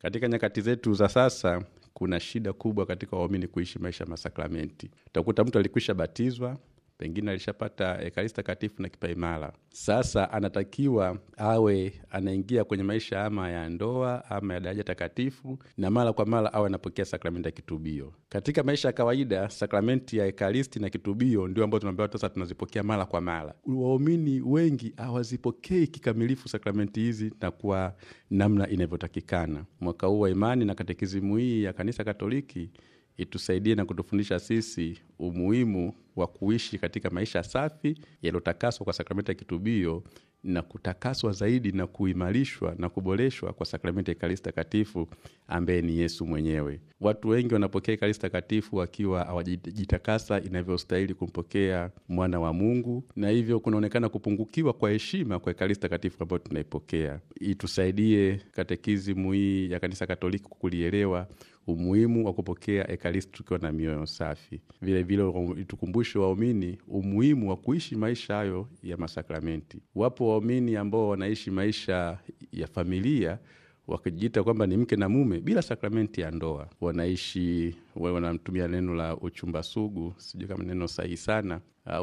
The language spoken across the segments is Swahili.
Katika nyakati zetu za sasa, kuna shida kubwa katika waumini kuishi maisha ya masakramenti. Utakuta mtu alikwisha batizwa, pengine alishapata ekaristi takatifu na kipaimara. Sasa anatakiwa awe anaingia kwenye maisha ama ya ndoa ama ya daraja takatifu, na mara kwa mara awe anapokea sakramenti ya kitubio. Katika maisha ya kawaida, sakramenti ya ekaristi na kitubio ndio ambazo tunaambiwa sasa tunazipokea mara kwa mara. Waumini wengi hawazipokei kikamilifu sakramenti hizi na kwa namna inavyotakikana. Mwaka huu wa imani na katekizimu hii ya Kanisa Katoliki itusaidie na kutufundisha sisi umuhimu wa kuishi katika maisha safi yaliyotakaswa kwa sakramenti ya kitubio na kutakaswa zaidi na kuimarishwa na kuboreshwa kwa sakramenti ya Ekaristi Takatifu ambaye ni Yesu mwenyewe. Watu wengi wanapokea Ekaristi Takatifu wakiwa hawajitakasa inavyostahili kumpokea mwana wa Mungu, na hivyo kunaonekana kupungukiwa kwa heshima kwa Ekaristi Takatifu ambayo tunaipokea. Itusaidie katekizimu hii ya Kanisa Katoliki kulielewa umuhimu wa kupokea ekaristi tukiwa na mioyo safi. Vilevile itukumbushe waumini umuhimu wa kuishi maisha hayo ya masakramenti. Wapo waumini ambao wanaishi maisha ya familia wakijiita kwamba ni mke na mume bila sakramenti ya ndoa, wanaishi wanamtumia neno la uchumba sugu, sijui kama neno sahihi sana,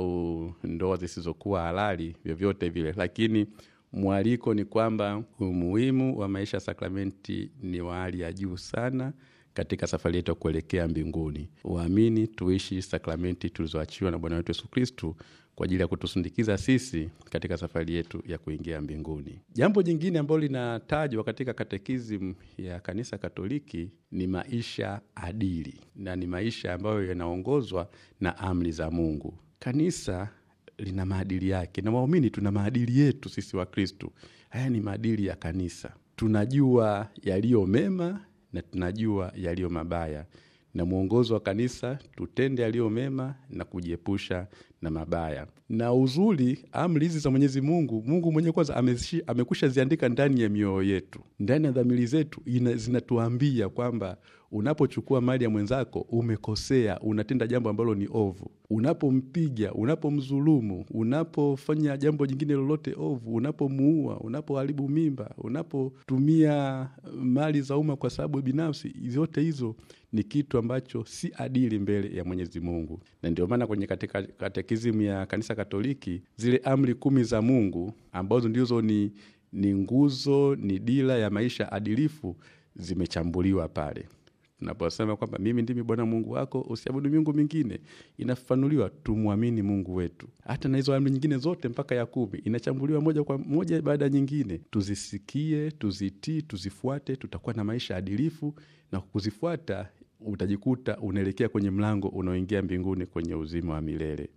au ndoa zisizokuwa halali, vyovyote vile, lakini mwaliko ni kwamba umuhimu wa maisha ya sakramenti ni wa hali ya juu sana katika safari yetu ya kuelekea mbinguni. Waamini tuishi sakramenti tulizoachiwa na Bwana wetu Yesu Kristu kwa ajili ya kutusindikiza sisi katika safari yetu ya kuingia mbinguni. Jambo jingine ambalo linatajwa katika katekizmu ya Kanisa Katoliki ni maisha adili, na ni maisha ambayo yanaongozwa na amri za Mungu. Kanisa lina maadili yake na waumini tuna maadili yetu sisi wa Kristu. Haya ni maadili ya kanisa. Tunajua yaliyo mema na tunajua yaliyo mabaya, na mwongozo wa kanisa tutende yaliyo mema na kujiepusha na mabaya. Na uzuri, amri hizi za Mwenyezi Mungu, Mungu mwenyewe kwanza amekwisha ziandika ndani ya mioyo yetu, ndani ya dhamiri zetu, zinatuambia kwamba unapochukua mali ya mwenzako umekosea, unatenda jambo ambalo ni ovu. Unapompiga, unapomdhulumu, unapofanya jambo jingine lolote ovu, unapomuua, unapoharibu mimba, unapotumia mali za umma kwa sababu binafsi, zote hizo ni kitu ambacho si adili mbele ya Mwenyezi Mungu. Na ndio maana kwenye katika katekizimu ya Kanisa Katoliki zile amri kumi za Mungu ambazo ndizo ni, ni nguzo, ni dira ya maisha adilifu zimechambuliwa pale tunaposema kwamba mimi ndimi Bwana Mungu wako, usiabudu miungu mingine, inafafanuliwa tumwamini Mungu wetu. Hata na hizo amri nyingine zote mpaka ya kumi inachambuliwa moja kwa moja baada ya nyingine. Tuzisikie, tuzitii, tuzifuate, tutakuwa na maisha adilifu, na kuzifuata utajikuta unaelekea kwenye mlango unaoingia mbinguni kwenye uzima wa milele.